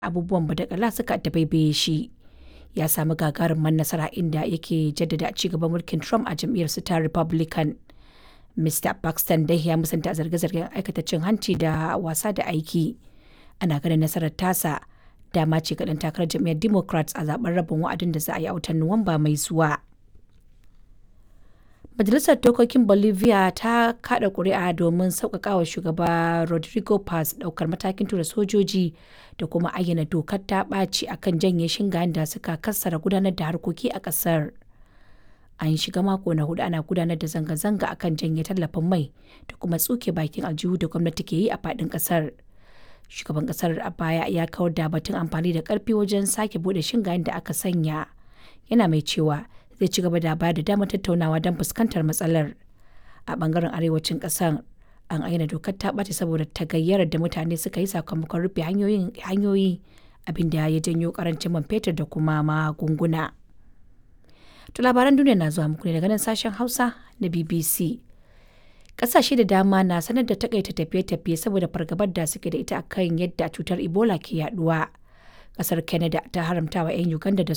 abubuwan badakala suka dabaibaye shi. Ya sami gagarumar nasara inda yake jaddada ci gaban mulkin Trump a jam'iyyarsu ta Republican. Mr. Paxton dai ya musanta zarge-zargen aikata cin hanci da wasa da aiki. Ana ganin nasarar tasa dama ce ga ɗan takarar jam'iyyar Democrats a zaben rabin wa'adin da za a yi a watan Nuwamba mai zuwa. Majalisar Dokokin Bolivia ta kada kuri'a domin sauƙaƙawa shugaba Rodrigo Paz ɗaukar matakin tura sojoji da kuma ayyana dokar ta ɓaci akan janye shingayen da suka kassara gudanar da harkoki a ƙasar. An shiga mako na hudu ana gudanar da zanga-zanga akan janye tallafin mai da kuma tsuke bakin aljihu da gwamnati ke yi a faɗin ƙasar. Shugaban ƙasar a baya ya kawar da batun amfani da ƙarfi wajen sake buɗe shingayen da aka sanya. Yana mai cewa zai ci gaba da bayar da damar tattaunawa don fuskantar matsalar a bangaren arewacin kasar an aina dokar ta ɓace saboda tagayyarar da mutane suka yi sakamakon rufe hanyoyi abinda ya janyo karancin man fetur da kuma magunguna to labaran duniya na zuwa muku ne daga nan sashen hausa na bbc ƙasashe da dama na sanar da takaita tafiye-tafiye saboda fargabar da suke da ita akan yadda cutar ebola ke yaduwa ƙasar canada ta haramta wa 'yan uganda da